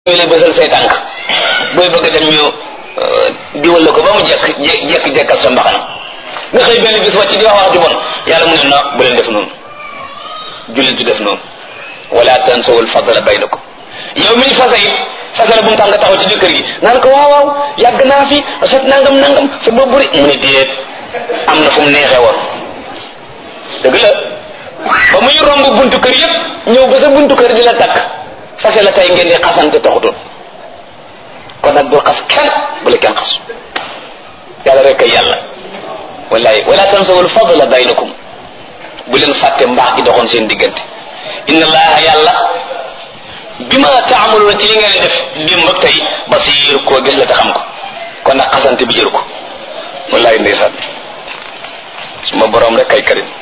ñu lay bësal say tànk booy bëgg dem ñu diwal la ko ba mu jekk jekk jekkal sa mbaxana nga xëy benn bis wàcc di wax wax ju bon yàlla mu ne no bu leen def noonu jullit du def noonu wala tansawul fadla baynakum yow mi ñu fasa it fasala bu mu tax nga taxaw ci jëkkër gi naan ko waaw waaw yàgg naa fi sot nangam nangam sa bopp buri mu ne déet am na fu mu neexee woon dëgg la ba muy romb buntu kër yëpp ñëw ba sa buntu kër di la takk fase la tey ngeen di xasante taxutoon kon nag bul xas kenn bu la kenn xas yàlla rek ay yàlla wallahi wala tansawul fadla baynakum bu leen fàtte mbaax gi doxoon seen diggante inna allaha yàlla bima taamaluuna ci li ngeen def démb ak tey basiir koo gis la te xam ko kon nag xasante bi jëru ko wallahi ndeysaan suma boroom rek kay karim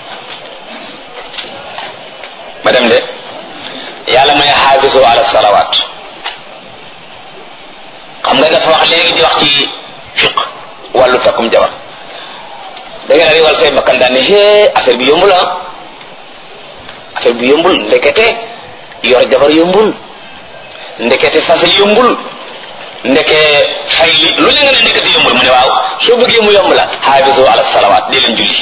ma dem de yàlla may xaafisu ala salawaat xam nga dafa wax léegi di wax ci fiq wàllu takkum jabar da ngeen a riwal say bakkan daan ne hee affaire bi yombul ah affaire bi yombul ndekete yor jabar yombul ndekete fase yombul ndeke fay li lu leen nga ne ndekete yombul mu ne waaw soo bëggee mu yomb la xaafisu ala salawaat dee leen julli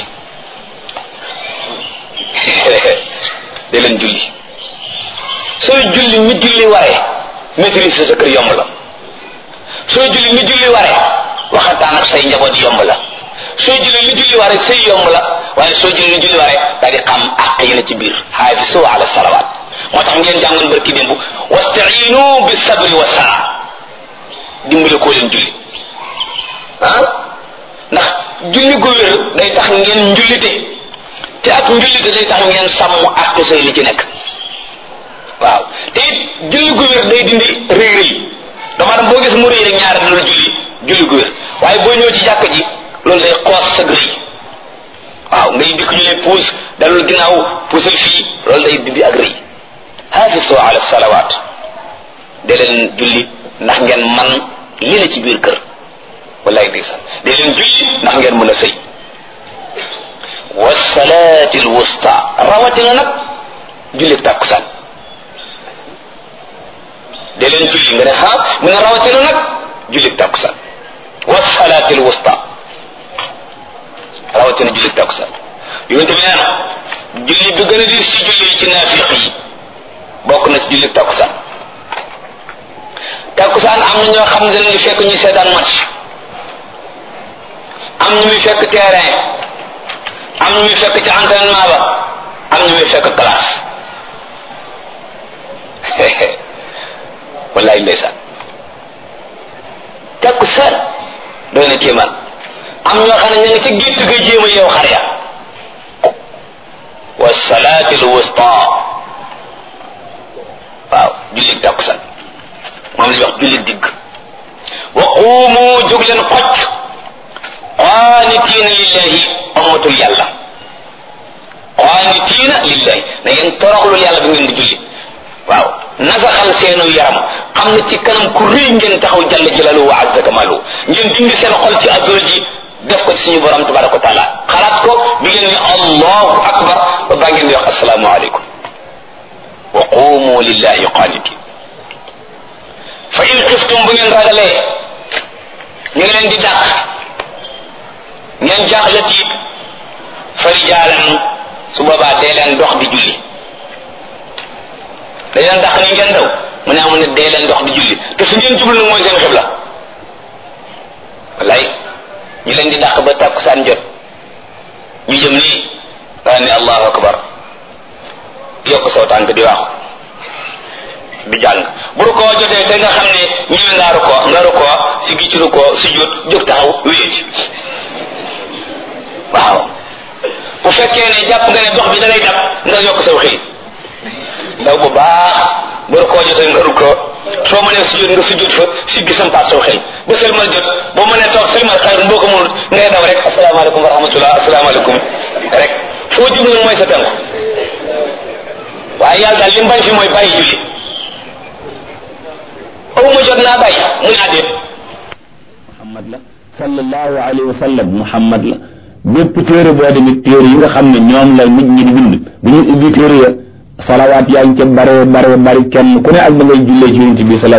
dee leen julli sooy julli mi julli waree maîtrise sa kër yomb la sooy julli mi julli waree waxataan ak say njaboot yomb la sooy julli li julli waree say yomb la waaye sooy julli li julli waree daal di xam àq yi na ci biir xaafisu ala salawaat moo tax ngeen jàngoon barki démb wastainu bi sabri wa sala dimbale koo leen julli ah ndax julli gu wér day tax ngeen njullite te ak njullite day tax ngeen sàmm àq say li ci nekk waaw te it julli gu wér day dindi rëy rëy dama dam boo gis mu rëy rek ñaari dina julli julli gu wér waaye boo ñëw ci jàkk ji loolu day xoos sa rëy waaw ngay dikk ñu lay puus dalul ginnaaw puusal fii loolu day dindi ak rëy hafisu ala salawaat de leen julli ndax ngeen man li la ci biir kër wallaay di sax de leen julli ndax ngeen mën a sëy wasalaati alwusta rawatina nag julli tàkkusaan de leen julli nga ne ha mu ne rawatina nag julli tàkkusaan wasalaati alwusta rawatina julli tàkkusaan yonente bi nee na julli bi gën a dis ci julli yi ci naafiq yi bokk na ci julli takkusaan takkusaan am na ñoo xam ne dañuy fekk ñu seetaan match am ñu muy fekk terrain am ñu muy fekk ci entraînement ba am ñu muy fekk classe wallaay ndeysaan takkusaan doy na kéemaan am ñoo xam ne ñu ngi ci gétt ga jéem a yow xar ya wa salaati l wusta waaw jullit takkusaan moom la ñuy wax jullit digg wa quumu jóg leen xocc qaanitiina lillahi amatul yàlla qaanitiina lillahi na ngeen toroxlul yàlla bi ngeen di julli waaw nasaxal seenu yaram xam ne ci kanam ku rëy ngeen taxaw jalla jalalu wa azza kamalu ngeen dindi seen xol ci adduna ji def ko ci suñu borom tabaraka wa taala xalaat ko bi ngeen ne allahu akbar ba baa ngeen di wax assalaamu aleykum wa qumu lillahi qaanitin fa in xiftum bu ngeen ragalee ñu ngi leen di dàq ngeen jaaxle tiit fa rijaalan su boobaa dee leen dox di julli dañ leen dàq ni ngeen daw mu ne amul ne dee leen dox di julli te su ngeen jublu nag mooy seen xibla wallaay ñu leen di dàq ba tàkkusaan jot ñu jëm nii daa ne allahu akbar yokk saw tànk di waaxu di jàng bu rukkoo jotee te nga xam ne ñëwee nga rukkoo nga rukkoo si gi ci rukkoo si jot jóg taxaw wéet waaw bu fekkee ne jàpp nga ne dox bi da ngay dab nga yokk saw xëy ndaw bu baax bu rukkoo jotee nga rukkoo soo mënee sujjóot nga sujjóot fa si gi sampaat saw xëy ba sëlmal jot boo mënee toog sëlmal xayr boo ko mënul ngay daw rek asalaamaaleykum wa rahmatullah asalaamaaleykum rek foo jub nag mooy sa tànk waaye yàlla daal li mu bañ fi mooy bàyyi julli aw ma jot naa bàyyi muy àddee muhammad la sallallahu alayhi wa sallam muhammad la bépp téere boo demit téere yi nga xam ne ñoom la nit ñi di bind bu ñu ubbi téere ya salawaat yaa ngi ca bare bare bari kenn ku ne ak da ngay jullee ci yonent bi